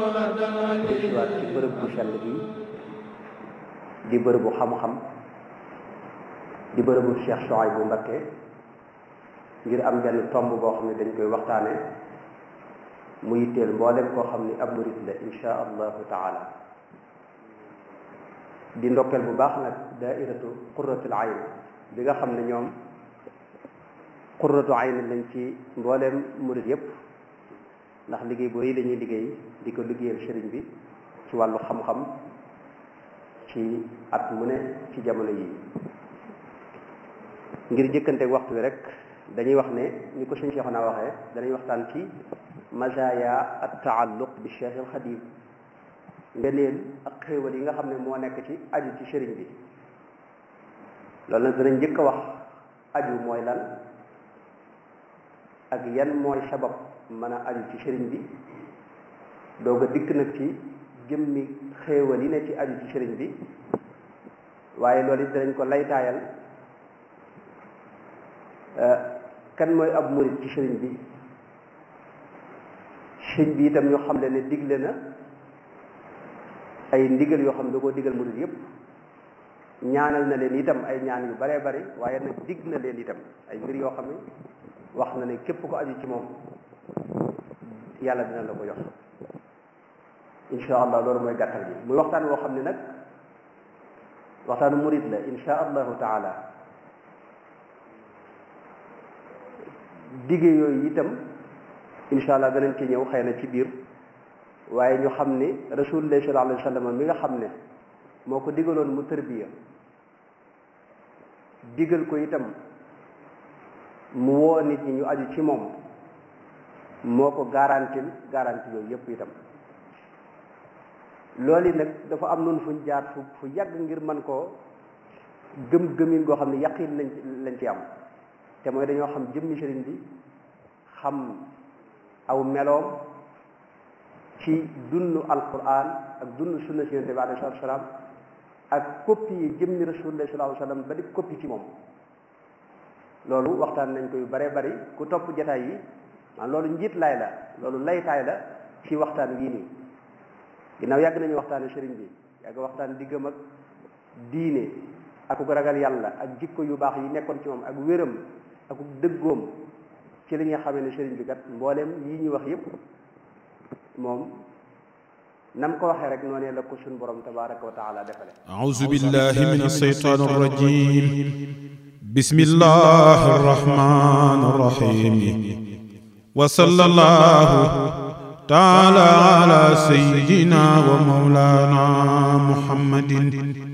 waat ci bërëb bu sell bi di bërëbu xam-xam di bërëbu Cheikh Souhaïbou Mbacké ngir am benn tomb boo xam ne dañ koy waxtaane mu yitteel mboolem koo xam ni ab murit la insha allahu taala di ndokkeel bu baax nag daairatu qurratul ayn bi nga xam ne ñoom qurratu ayn lañ ci mbooleem murit yépp ndax liggéey bu rëy lañuy liggéey di ko liggéeyal sëriñ bi ci wàllu xam-xam ci at mu ne ci jamono yi ngir jëkkante waxtu wi rek dañuy wax ne ni ko sëñ Cheikh naa waxee danañ waxtaan ci mazaya at taalluq bi Cheikh al Xadim ngeneel ak xéewal yi nga xam ne moo nekk ci aju ci sëriñ bi loolu nag danañ njëkk a wax aju mooy lan ak yan mooy sabab mën a aju ci sëriñ bi doog a dikk nag ci jëmmi xéewal yi ne ci aju ci sëriñ bi waaye loolu it danañ ko laytaayal kan mooy ab murit ci sëriñ bi sëriñ bi itam ñu xam le ne digle na ay ndigal yoo xam ne da koo digal murit yépp ñaanal na leen itam ay ñaan yu baree bari waaye nag dig na leen itam ay mbir yoo xam ne wax na ne képp ko aju ci moom yàlla dina la ko jox insha allah loolu mooy gàttal bi muy waxtaan woo xam ne nag waxtaanu murit la insha allahu taala digge yooyu itam insha allah danañ ci ñëw xëy na ci biir waaye ñu xam ni rasulullah sallallahu alayhi wa sallam mi nga xam ne moo ko digaloon mu tërbiya digal ko itam mu woo nit ñi ñu aju ci moom moo ko garantil garanti yooyu yépp itam loolu yi nag dafa am noonu fuñ jaar fu fu yàgg ngir man koo gëm gëmin goo xam ne yaqin lañ lañ ci am te mooy dañoo xam jëmmi sëriñ bi xam aw meloom ci dunnu alquran ak dunnu sunna si yonent bi alayhi salaatu salaam ak copie yi jëmmi rasulullah sallallahu alayhi wasallam ba di copie ci moom loolu waxtaan nañ ko yu bare bari ku topp jataay yi man loolu njiit laay la loolu laytaay la ci waxtaan wii nii ginnaaw yàgg nañu waxtaane sëriñ bi yàgg waxtaan diggam ak diine ak ku ragal yàlla ak jikko yu baax yi nekkoon ci moom ak wéram ak dëggoom ci li nga xamee ne sëriñ bi kat mbooleem yi ñu wax yépp moom nam ko waxee rek noonee la ko suñ borom tabaraka wa taala defale a'uuzu billahi min ash-shaytaan ar-rajiim bismillahi ar-rahmaan ar-rahiim wa sallallahu taala ala sayyidina wa mawlana muhammadin